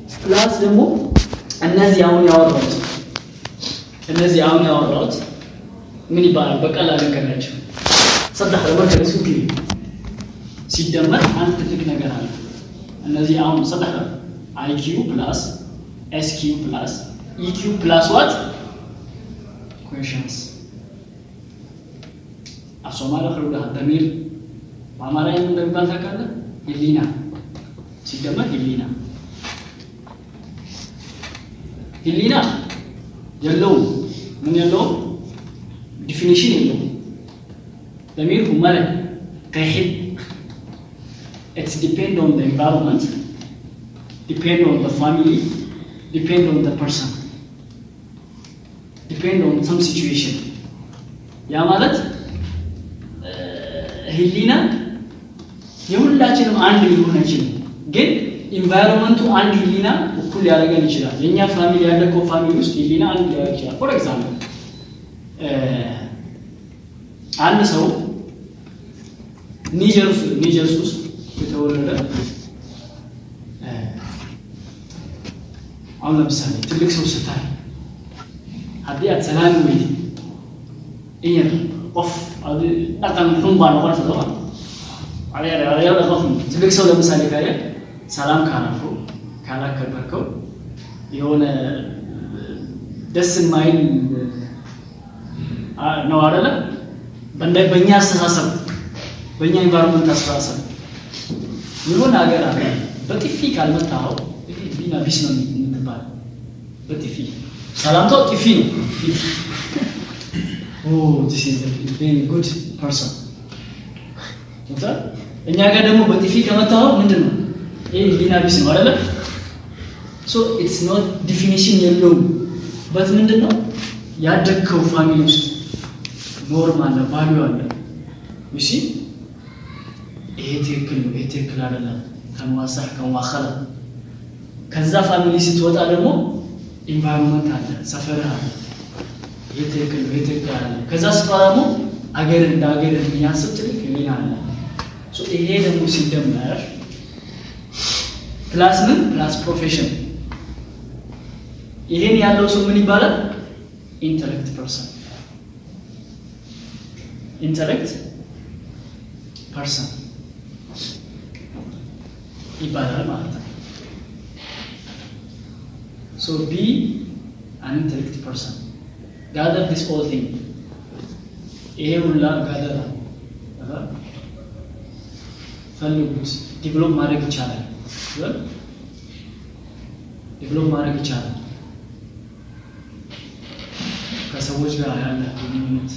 ፕላስ ደግሞ እነዚህ አሁን ያወራሁት እነዚህ አሁን ያወራሁት ምን ይባላል? በቀላል ነገር ናቸው። ሰዳህ ለመርከለ ሱቂ ሲደመር አንድ ትልቅ ነገር አለ። እነዚህ አሁን ሰዳህ አይኪዩ ፕላስ ኤስኪዩ ፕላስ ኢኪዩ ፕላስ ዋት ኩዌሽንስ አሶማለ ክሩዳ በሚል በአማርኛ ምን እንደሚባል ታውቃለህ? ህሊና ሲደመር ህሊና ህሊና የለውም። ምን የለውም? ዲፊኒሽን የለውም። በሚል ሁመለ ከይሕድ ኢትስ ዲፔንድ ኦን ዘ ኤንቫይሮንመንት ዲፔንድ ኦን ዘ ፋሚሊ ዲፔንድ ኦን ዘ ፐርሰን ዲፔንድ ኦን ሰም ሲቹዌሽን ያ ማለት ህሊና የሁላችንም አንድ ሊሆን አይችልም፣ ግን ኢንቫይሮንመንቱ አንድ ህሊና እኩል ሊያደርገን ይችላል። የእኛ ፋሚሊ ያለከው ፋሚሊ ውስጥ ህሊና አንድ ሊያደርግ ይችላል። ፎር ኤግዛምፕል አንድ ሰው ኒጀርስ ኒጀርስ ውስጥ የተወለደ አሁን ለምሳሌ ትልቅ ሰው ስታይ haddii aad salaami weydid in yar qof dhaqan xun baa noqonaysa soo adeerada qof ትልቅ ሰው ለምሳሌ ካየ ሰላም ካላልከው ካላከበርከው የሆነ ደስ የማይል ነው አይደለ? በእኛ አስተሳሰብ በእኛ ኢንቫይሮንመንት አስተሳሰብ የሆነ ሀገር አለ በጥፊ ካልመታኸው ቢና ቢስ ነው የምትባለው በጥፊ ሰላምታው ጥፊ ነው። ጉድ ፐርሰን እኛ ጋር ደግሞ በጥፊ ከመታው ምንድን ነው ይህ ህሊና ቢስ ነው አይደለ? ሶ ኢትስ ኖት ዲፊኒሽን የለውም። በት ምንድን ነው ያደግከው ፋሚሊ ውስጥ ኖርም አለ፣ ቫሊዩ አለ። ዩሲ ይሄ ትክክል ነው፣ ይሄ ትክክል አይደለም፣ ከመዋሳህ ከመዋኸለ ከዛ ፋሚሊ ስትወጣ ደግሞ ኢንቫይሮንመንት አለ፣ ሰፈርህ አለ። ይሄ ትክክል ነው፣ ይሄ ትክክል አለ። ከዛ ስትወጣ ደግሞ አገር እንደ አገር የሚያስብ ትልቅ ህሊና አለ። ይሄ ደግሞ ሲደመር ፕላስ ምን ፕላስ ፕሮፌሽን ይሄን ያለው ሰው ምን ይባላል? ኢንተሌክት ፐርሰን ኢንተሌክት ፐርሰን ይባላል ማለት ነው። ሶ ቢ አን ኢንተሌክት ፐርሰን ጋዘር ዲስ ኦል ቲንግ ይሄ ሁላ ጋዘር ፈልጉት። ዲቨሎፕ ማድረግ ይቻላል። ዲቨሎፕ ማድረግ ይቻላል። ከሰዎች ጋር ያለ ግንኙነት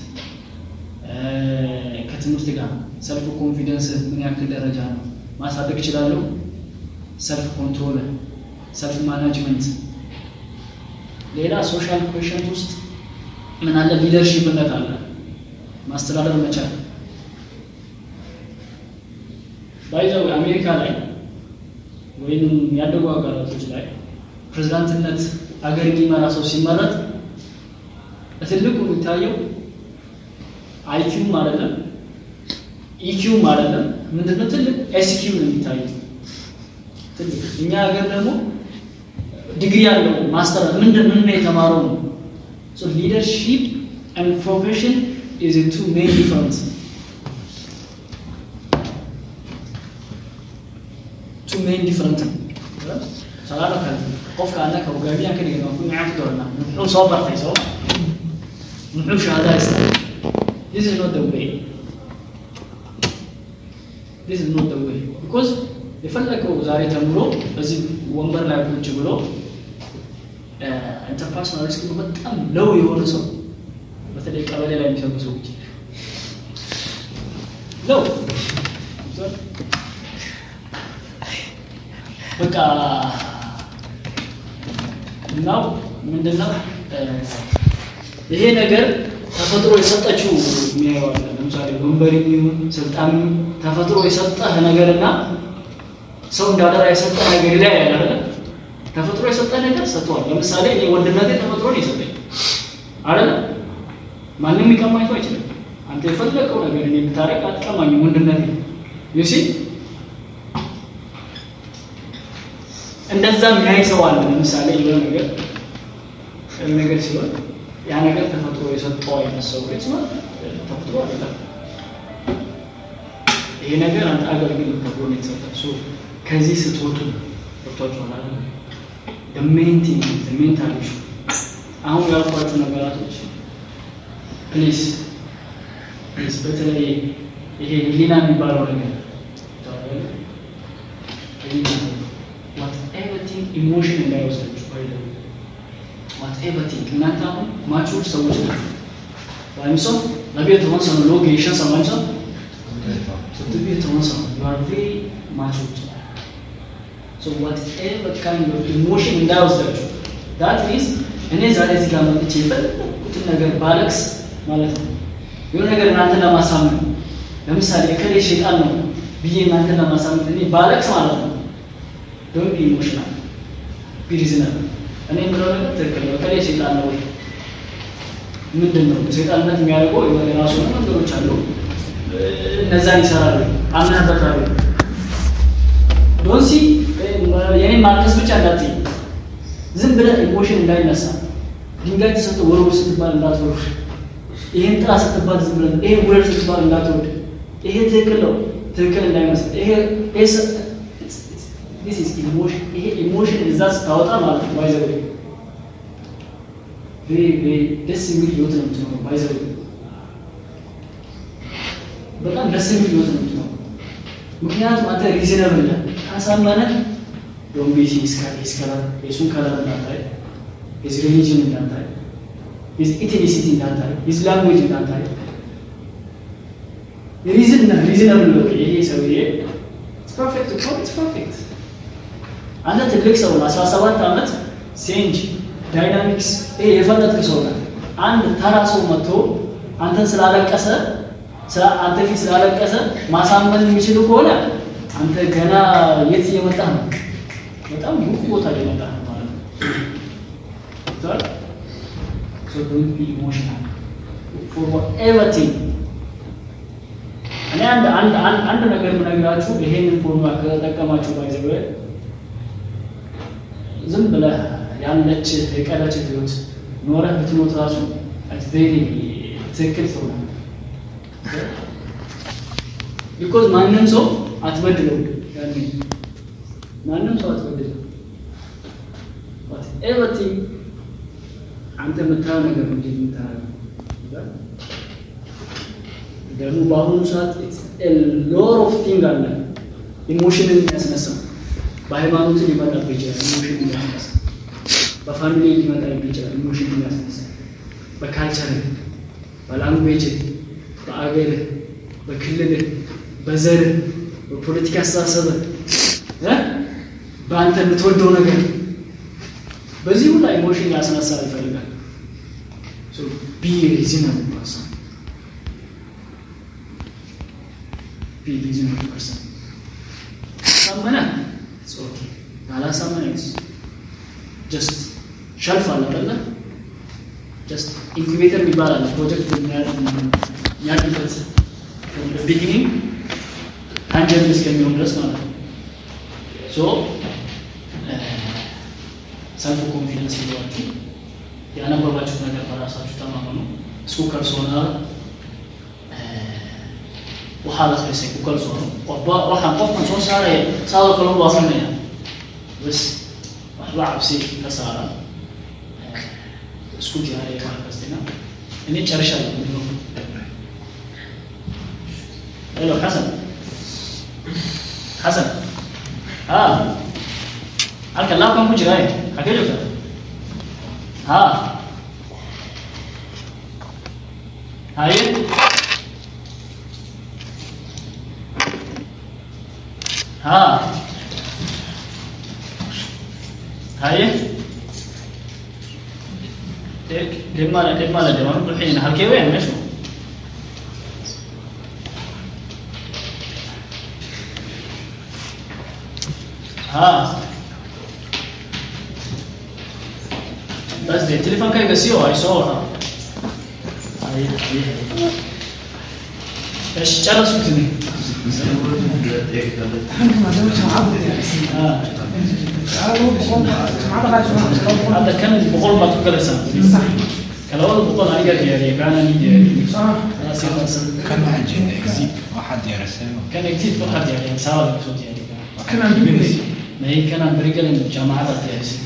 ከትምህርት ጋር ሰልፍ ኮንፊደንስ ምን ያክል ደረጃ ነው ማሳደግ እችላለሁ? ሰልፍ ኮንትሮል፣ ሰልፍ ማናጅመንት። ሌላ ሶሻል ኮሽንት ውስጥ ምን አለ? ሊደርሺፕነት አለ፣ ማስተዳደር መቻል። ባይዘው አሜሪካ ላይ ወይም ያደጉ ሀገራቶች ላይ ፕሬዝዳንትነት ሀገር የሚመራ ሰው ሲመረጥ በትልቁ የሚታየው አይኪውም አይደለም ኢኪውም አይደለም። ምንድነው ትልቅ ኤስኪው ነው የሚታየው ትልቅ። እኛ ሀገር ደግሞ ዲግሪ ያለው ማስተር ምንድን ምን የተማረው ነው። ሶ ሊደርሺፕ ኤንድ ፕሮፌሽን ኢዝ ቱ ሜን ዲፈረንስ ቱ ሜን ዲፈረንት salaada kale qofka annaka hogaamiyaha ka dhigana ku macaan ku doonaa muxuu soo bartay soo muxuu shahaada haystaa this is not the way this is not the way because የፈለገው ዛሬ ተምሮ በዚህ ወንበር ላይ ቁጭ ብሎ ኢንተርፐርሰናል ስኪሉ በጣም ለው የሆነ ሰው በተለይ ቀበሌ ላይ የሚሰሩ ሰዎች ለው በቃ እናው ምንድነው ይሄ ነገር ተፈጥሮ የሰጠችው የሚያየዋለ ለምሳሌ ወንበር የሚሆን ስልጣን ተፈጥሮ የሰጠህ ነገርና ሰው እንዳደራ የሰጠህ ነገር ላይ ያለ ተፈጥሮ የሰጠህ ነገር ሰጥቷል። ለምሳሌ እኔ ወንድነቴ ተፈጥሮ ነው የሰጠኝ አይደለ? ማንም ሊቀማኝ ሰው አይችልም። አንተ የፈለቀው ነገር እኔ ብታረቅ አትቀማኝም። ወንድነቴ ዩሲ እንደዛም ያይ ሰው አለ። ለምሳሌ የሆነ ነገር የሆነ ነገር ሲሆን ያ ነገር ተፈጥሮ የሰጠው አይነት ሰው ቤት ነው ተፈጥሮ አይደለም። ይሄ ነገር አንተ አገልግል ተብሎ ነው የተሰጠው። ከዚህ ስትወጡ ወጥቷችኋል አይደል? the main thing the mental issue አሁን ያልኳችሁ ነገራቶች ፕሊዝ ፕሊዝ በተለይ ይሄ ህሊና የሚባለው ነገር ኤቨሪቲንግ ኢሞሽን እንዳይወስዳችሁ ባይ ዋት ኤቨሪቲንግ እናንተ አሁን ማቹር ሰዎች ናቸው ወይም ሰው ለቤት ሆን ሰው ሎግ ይሸን ሰው ወይም ሰው ቤት ሆን ሰው you are very mature so whatever kind of emotion እንዳይወስዳችሁ that means እኔ ዛሬ እዚህ ጋር መጥቼ የፈለኩትን ነገር ባለቅስ ማለት ነው የሆነ ነገር እናንተን ለማሳመን ለምሳሌ እከሌ ሸይጣን ነው ብዬ እናንተን ለማሳመን እኔ ባለቅስ ማለት ነው ዶንት ቢ ኢሞሽናል ቢ ሪዝነብል እኔ የምለው ነገር ትክክል ነው እከሌ ሸይጣን ነው ወይ ምንድን ነው ሸይጣንነት የሚያደርገው የሆነ የራሱ ነገሮች አሉ እነዛን ይሰራሉ አምነህበታለሁ ዶንሲ የኔ ማልቀስ ብቻ እንዳትይ ዝም ብለህ ኢሞሽን እንዳይነሳ ድንጋይ ተሰጥቶ ወርውር ስትባል እንዳትወርድ ይሄን ጥራ ስትባል ዝም ብለህ ይሄ ውረድ ስትባል እንዳትወርድ ይሄ ትክክል ነው ትክክል እንዳይመስል ይሄ this is emotion ይሄ ኢሞሽን እዛ ስታወጣ ማለት ነው ባይዘው ቬሪ ቬሪ ደስ የሚል ህይወት ነው የምትኖረው ባይዘው በጣም ደስ የሚል ህይወት ነው የምትኖረው ምክንያቱም አንተ ሪዝነብል ነህ ካሳመነ ዶንት ሂዝ ሂዝ ከለር የሱን ከለር እንዳታይ ሂዝ ሪሊጅን እንዳታይ ሂዝ ኢትኒሲቲ እንዳታይ ሂዝ ላንጉዌጅ እንዳታይ ሪዝን ነህ ሪዝነብል ነው ይሄ ሰውዬ ፐርፌክት እኮ ኢትስ ፐርፌክት አንተ ትልቅ ሰው ለአስራ ሰባት ዓመት ሴንጅ ዳይናሚክስ ይሄ የፈለጥክ ሰው ነህ አንድ ተራ ሰው መጥቶ አንተን ስላለቀሰ አንተ ፊት ስላለቀሰ ማሳመን የሚችሉ ከሆነ አንተ ገና የት እየመጣ ነው? በጣም ሩቅ ቦታ እየመጣ ነው ማለት ነው። So don't be emotional for everything. እኔ አንድ አንድ አንድ አንድ ነገር የምነግራችሁ ይሄንን ፎርሙላ ከተጠቀማችሁ ባይዘበ ዝም ብለህ ያለች የቀረች ህይወት ኖረህ ብትሞት ራሱ ቬሪ ትክክል ትሆናለህ። ቢኮዝ ማንም ሰው አትበድለው ያኔ ማንም ሰው አትበድለው ኤቨሪቲንግ አንተ የምታየው ነገር እንጂ የምታየው ደግሞ በአሁኑ ሰዓት ሎር ኦፍ ቲንግ አለ ኢሞሽንን የሚያስነሳ በሃይማኖት ሊመጣብህ ይችላል ኢሞሽን የሚያስነሳ በፋሚሊ ሊመጣብህ ይችላል ኢሞሽን የሚያስነሳ በካልቸር በላንጉዌጅ በአገርህ በክልልህ በዘርህ በፖለቲካ አስተሳሰብህ በአንተ የምትወደው ነገር በዚህ ሁላ ኢሞሽን ያስነሳ ይፈልጋል ቢ ሪዝነብል ፐርሰን ቢ ሪዝነብል ፐርሰን ሳመነ ኦኬ ካላሳመነ ጀስት ሸልፍ አለ አይደለ ጀስት ኢንኩቤተር የሚባል አለ ፕሮጀክት የሚያድግበት ቢጊኒንግ ታንጀብል እስከሚሆን ድረስ ማለት ነው ሶ ሰልፍ ኮንፊደንስ ይዟችሁ ያነበባችሁት ነገር በራሳችሁ ተማመኑ እስኩ ከርሶና waxaa la akhrisay ku kalsoono qofba waxaan qofkan soo saaraya saadoo kale u akrinaya bas waxba cabsi ka saara isku diyaariya wax kastina ini jarashala mudno hello xasan xasan ha halka laabkan ku jiraaye xagee joogta ha haye ها هاي لما لما لا جوان الحين هالكي وين ماشي ها بس دي التليفون كان يقسيه هاي صورها هاي هاي ايش جلسوا تني Saya boleh melihat dia kita اه hadda kan boqol baad ku galaysaa ka labada boqol aniga diyaariye kaana ni diyaariye Aa, si wanaagsan. kan waxaan jeedaa exit waxaad diyaarisay kan exit waxaa diyaariye masaabada kusoo diyaariye may kanaan berigelin jaamacada diyaarisay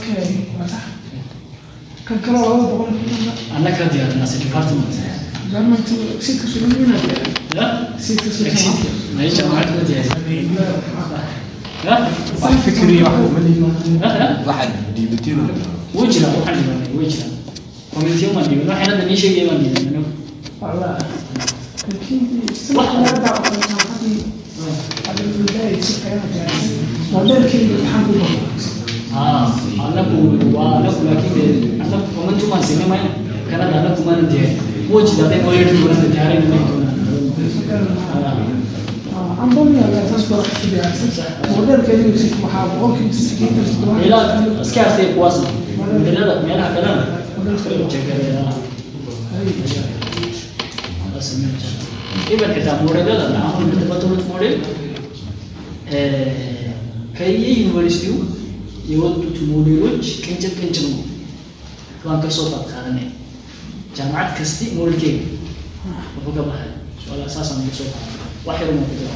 kan kale oo laba boqol anna ka diyaarin as a department garmantu sidka sulamina ya sidka exit sulamina may jaamacada ka diyaariye ya wax fikriya wax uma lihi ya ya waxaad dhiibatiin wuu jiraa waxaan dhibanay wuu jiraa committee umaan dhibin waxaan hadda nii sheegaya baan dhibin anigu والله لكن سمع هذا وقتي على البداية هذا كله الحمد لله aa anagu waa anagu laakiin anagu comment umaan sinay maya kanada anagu maana diyaarin wuu jiraa hadday noo yeedhi doonaan diyaarin may doonaan عندهم يا تصبر في موديل كذي يمسك محاب ممكن تسكين تسكين ilaa iska hartay kuwaasna modelada meelaha kalena jegaraya even xitaa modelada macaamul development model ከየዩኒቨርሲቲው የወጡት ሞዴሎች ቅንጭብ ቅንጭብ ነው ዋን ከሶፋት ካለነ ጃማዓት ከስቲ ሞልኬ ወፈቀ ባህል ሶላ ሳሳ ነው ሶፋ ዋሂር ነው ከተባለ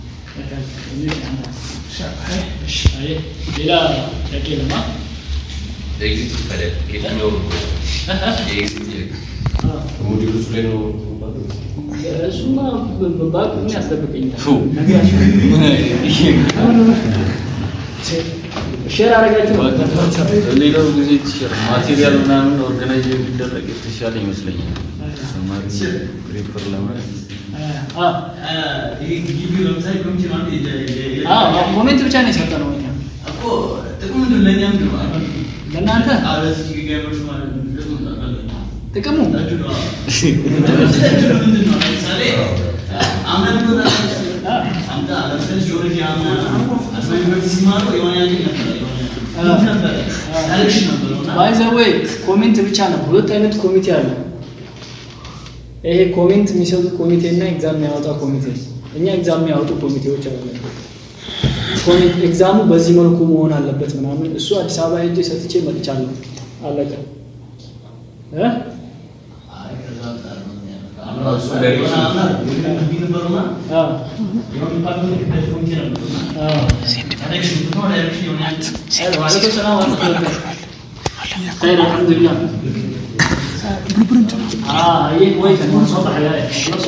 ሌላ ጥያቄ ለማ ኤግዚት ይባላል። የትኛው የኤግዚት ሞዴሎች ላይ ነው የሚባለው? እሱማ በባቅ ምን ያስጠብቀኛል ፉ። ነገ ሼር አረጋችሁ ሌላው ጊዜ ቲሸርት ማቴሪያል ምናምን ኦርጋናይዝ ቢደረግ የተሻለ ይመስለኛል። ተማሪ ሪፐር ለማለት ኮሜንት ብቻ ነው የሰጠነው እኛ ለእናንተ ጥቅሙ ባይ ዘ ዌይ ኮሜንት ብቻ ነው። ሁለት አይነት ኮሚቴ አለ። ይሄ ኮሜንት የሚሰጡ ኮሚቴ እና ኤግዛም የሚያወጣ ኮሚቴ። እኛ ኤግዛም የሚያወጡ ኮሚቴዎች አለ። ኮሜንት ኤግዛሙ በዚህ መልኩ መሆን አለበት ምናምን፣ እሱ አዲስ አበባ ሄጄ ሰጥቼ መጥቻለሁ። አለቀ እ አዎ وعليكم السلام ورحمة الله خير الحمد لله اه هي كويسة من صوت حياة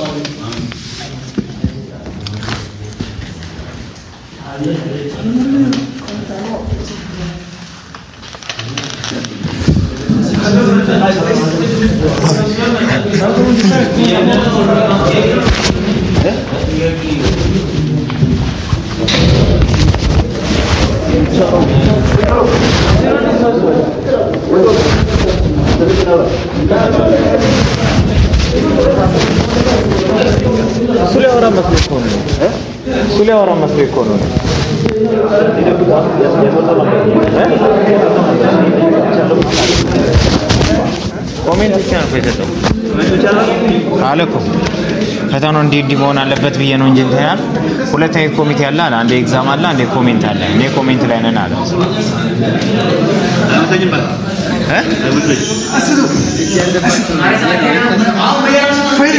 እሱ ሊያወራ መስሎኝ እኮ ነው። እሱ ሊያወራ መስሎኝ እኮ ነው። ኮሜንት ብቻ ነው የሰጠው አለ እኮ ፈተናው እንዲህ እንዲህ መሆን አለበት ብዬ ነው እንጂ እንትን ያህል ሁለት አይነት ኮሚቴ አለ አለ። አንዴ ኤግዛም አለ፣ አንዴ ኮሜንት አለ። እኔ ኮሜንት ላይ ነን አለ።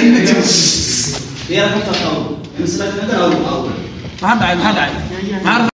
እ? هذا عيب هذا عيب